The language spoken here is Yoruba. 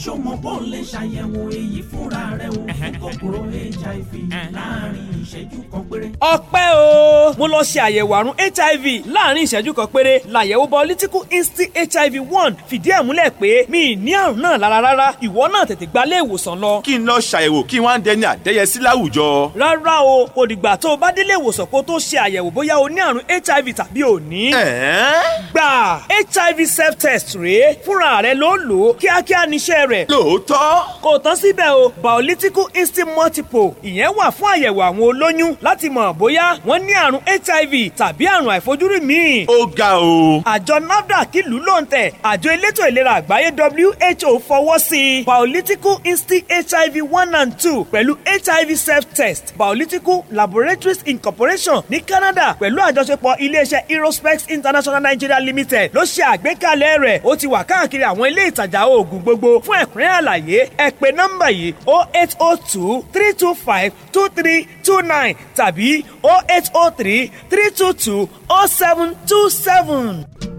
ṣó mọ bó lè ṣàyẹ̀wò èyí fúnra rẹ̀ o fún kòkòrò hiv láàrin ìṣẹ́jú kan péré. ọpẹ́ o mo lọ ṣe àyẹ̀wò àrùn hiv láàrin ìṣẹ́jú kan péré làyẹ̀wò biological instinct hiv one fìdí ẹ̀ múlẹ̀ pé mi ì ní àrùn náà lára rárá ìwọ náà tètè gba ilé ìwòsàn lọ. kí n lọ ṣàyẹ̀wò kí wọ́n á dẹni àdẹ́yẹsí láwùjọ. rárá o kò dìgbà tó o bá délé ìwòsàn kó o tó ṣe àyẹ̀wò bóyá o ní àrùn hiv tàbí o ní. ẹ̀ẹ́n gbà hiv self test rèé fúnra rẹ ló lò ó kíákíá níṣẹ́ rẹ̀. lóòótọ́ kò tán síbẹ̀ o biolytical instinct multiple ìyẹn wà fún àyẹ̀wò àwọn olóyún láti mọ̀ bóyá wọ́n ní àrùn hiv tàbí àrùn àìfojúrí míì. ó ga o. àjọ nafdac ìlú ló ń tẹ̀ àjọ elétò ìlera àgbáyé who fọwọ́ sí i biolytical instinct hiv one and two pẹ̀lú hiv self test biolytical laboratories incorporation ní canada pẹ̀lú àjọṣepọ̀ iléeṣẹ́ aerospace international nigeria limited ló ṣe àgbékalẹ̀ rẹ̀ ó ti wà káàkiri àwọn ilé ìtajà oògùn gbogbo fún ẹ̀kúnrẹ́ àlàyé ẹ pè nọ́mbà yìí o eight o two three two five two three two nine tàbí o eight o three three two two o seven two seven.